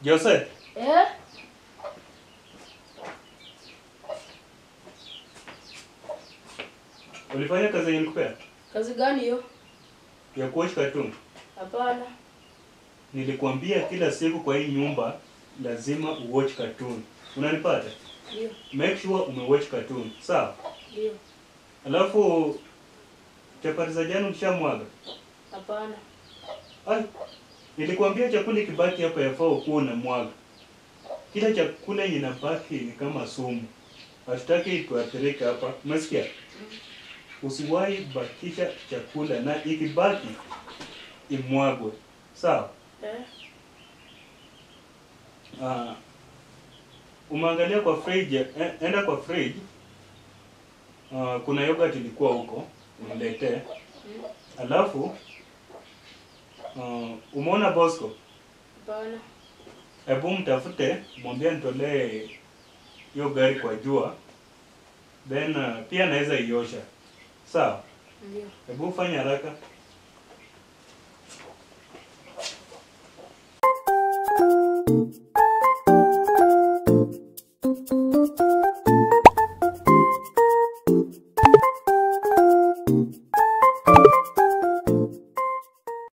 Jose, Eh? ulifanya kazi yenye nilikupea Kazi gani hiyo? ya kuwatch cartoon? Hapana. Nilikwambia kila siku kwa hii nyumba lazima uwatch cartoon. Unanipata? Ndio. Make sure umewatch cartoon. Sawa? Ndio. Alafu chapati za jana ulishamwaga? Hapana. Ai, nilikwambia chakula ikibaki hapa yafaa ukuwa unamwaga. Kila chakula yenye inabaki ni kama sumu. Hatutaki tuathirike hapa. Umesikia? Usiwahi bakisha chakula na ikibaki imwagwe. Sawa? Eh? Ah, umeangalia kwa fridge, eh, enda kwa fridge. Ah, kuna yogurt ilikuwa huko, uniletee. Mm. Alafu uh, umeona Bosco? Hapana. Hebu mtafute, mwambie nitolee hiyo gari kwa jua, then uh, pia naweza iosha. Sawa? Ndio. Hebu fanya haraka.